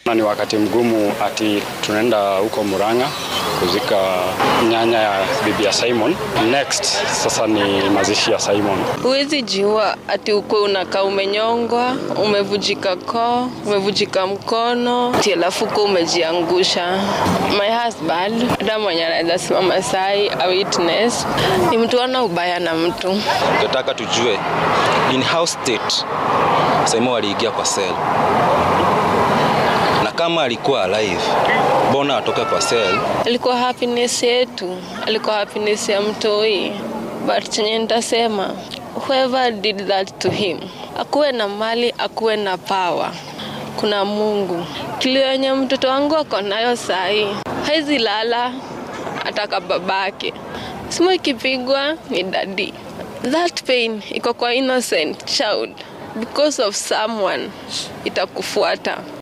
Na ni wakati mgumu ati tunaenda huko Murang'a kuzika nyanya ya bibi ya Simon. Next sasa ni mazishi ya Simon. Huwezi jiua ati ukwe unakaa umenyongwa, umevujika koo, umevujika mkono, ati alafu uko umejiangusha. My husband, hata mwenye anaweza simama sai a witness, ni mtu ana ubaya na mtu. Tunataka tujue in how state Simon aliingia kwa cell na kama alikuwa alive, mbona atoke kwa cell? Alikuwa happiness yetu, alikuwa happiness ya mtoi, but chenye nitasema whoever did that to him, akuwe na mali, akuwe na power, kuna Mungu. Kilio yenye mtoto wangu ako nayo sahi, haizi lala ataka babake, simu ikipigwa ni dadi. That pain iko kwa innocent child because of someone itakufuata.